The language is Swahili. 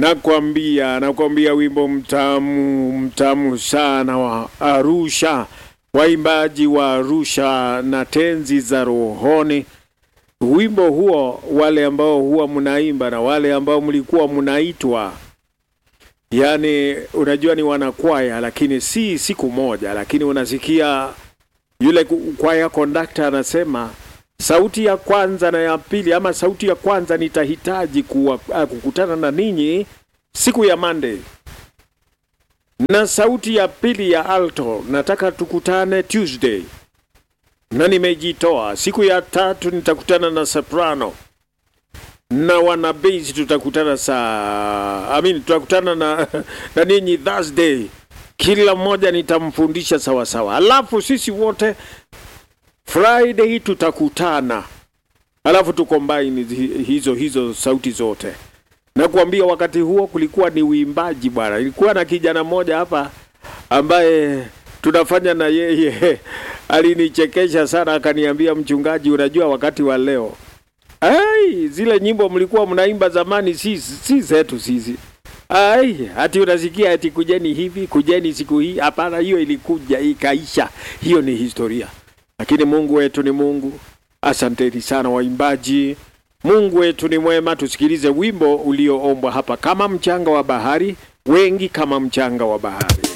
Nakwambia, nakwambia wimbo mtamu mtamu sana wa Arusha, waimbaji wa Arusha na tenzi za rohoni. Wimbo huo, wale ambao huwa mnaimba na wale ambao mlikuwa mnaitwa, yaani unajua ni wanakwaya, lakini si siku moja, lakini unasikia yule kwaya kondakta anasema sauti ya kwanza na ya pili, ama sauti ya kwanza nitahitaji kuwa, uh, kukutana na ninyi siku ya Monday, na sauti ya pili ya alto nataka tukutane Tuesday, na nimejitoa. Siku ya tatu nitakutana na soprano na wana bass tutakutana saa I mean, tutakutana na, na ninyi Thursday. Kila mmoja nitamfundisha sawa sawa, alafu sisi wote Friday tutakutana, alafu tukombaini hizo hizo sauti zote. Na kuambia wakati huo kulikuwa ni uimbaji bwana. Ilikuwa na kijana mmoja hapa ambaye tunafanya na yeye, alinichekesha sana, akaniambia, mchungaji, unajua wakati wa leo, ai, zile nyimbo mlikuwa mnaimba zamani si si zetu sisi. Ai, hati unasikia ati kujeni hivi, kujeni siku hii. Hapana, hiyo ilikuja ikaisha, hiyo ni historia. Lakini Mungu wetu ni Mungu. Asanteni sana waimbaji. Mungu wetu ni mwema. Tusikilize wimbo ulioombwa hapa, kama mchanga wa bahari, wengi kama mchanga wa bahari.